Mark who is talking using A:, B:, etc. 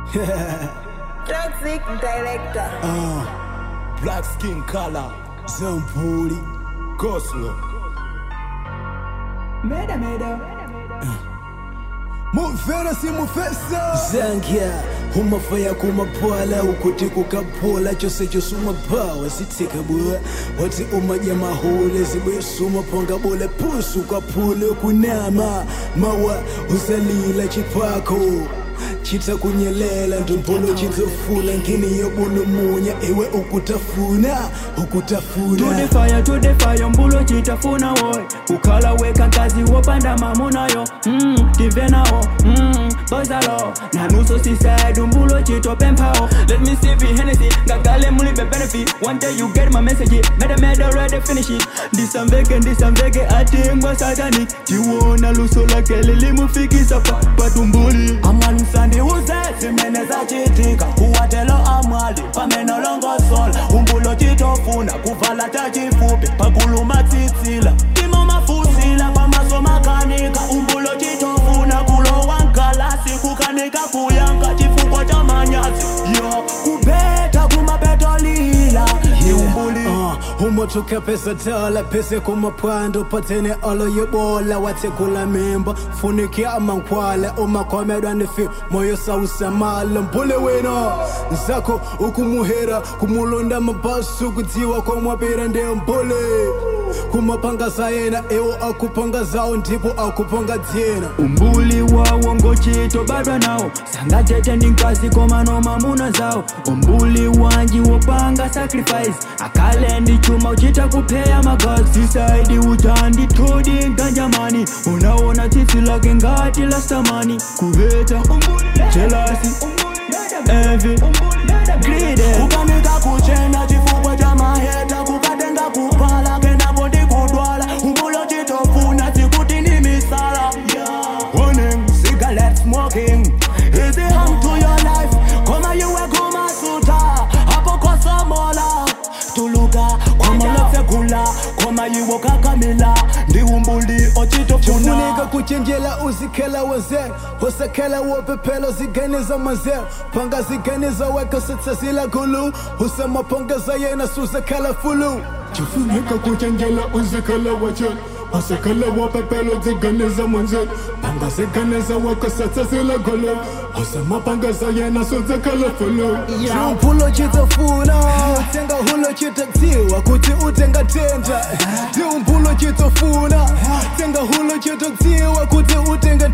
A: Toxic director.
B: Black skin color, Zampuli, Goslo.
A: Meda meda.
B: Muvera si mufesa
C: zangya umafaya kumapwala ukuti kukaphula chose chose umaphawa sithika bua wathi umadya mahule zibuye sumaphonga bule phusu kwaphule kunama mawa usalila chiphakho chitha kunyelela ndompholo chitsofuna ngini yobulumunya iwe ukutafuna
D: To
C: ukutafuna
D: the fire, to the fire, mbulo chitafuna woy kukhala weka nkazi wopanda mamunayo mm, tivenawo mm, bozalo nanuso siside mbulo chitopemphawo let me see if Hennessy ngagale mulibe benefit one day you get my message meda meda ready finish it ndisamveke ndisamveke atingwa satanic tiwona luso lake lilimufikisa pa patumbuli amwanisandi uze zimene zachitika kuwatelo amwali pamenolongosola umbulo chitofuna kuvala tachifupi pakuluma tsitsila timo mafusila pamaso makanika umbulo chitofuna kulowa nkalasi kukanika kuyanga chifukwa cha manyazi yo kubeta kumapetolila iumbuli
C: Uh, umotoka pesa tala pese kumapwando patene olo yebola watekula mimba funikia amankwala umakhomedwa nifi moyo sausamala mpule wena nzako ukumuhera kumulonda mabasu kudziwa komwapira ndiye mpule kumapangasa yena ewo akupangazawo ndipo akupanga dzina
D: umbuli wawo ngochito badwa nawo sangatete ndi nkazi koma nomamuna zawo umbuli wanji wopanga sacrifice akale ndi chuma uchita kupheya magazi saidi utandi todi ganjamani unaona tsitsi lake ngati lastamani kuheta jelasi envy greed kukanika kuchena chifukwa cha maheta kukatenga kupala kenako ndi kudwala umbulo chitofuna sikuti ni misala warning cigarette smoking is it harm to your life koma iwe kumasuta hapo kosomola tuluka kwamalofekula koma iwo kakamila ndi umbuli ochitofuna
C: funika kuchenjela uzikhala wenze usakhela wopephelo ziganiza manze phanga ziganiza weka sitsazila gulu usamapongeza yena suzakhala fulu
B: Chifunika kuchenjela uzikhala wache Asekhala wapepelo ziganiza mwenze Panga ziganiza wako satsazila golo Usamapangeza yena suzakhala fulu
C: chiumphulo chitofuna utenga hulo chitodziwa kuti utenga tenda chiumphulo chitofuna tenga hulo chitodziwa kuti utenga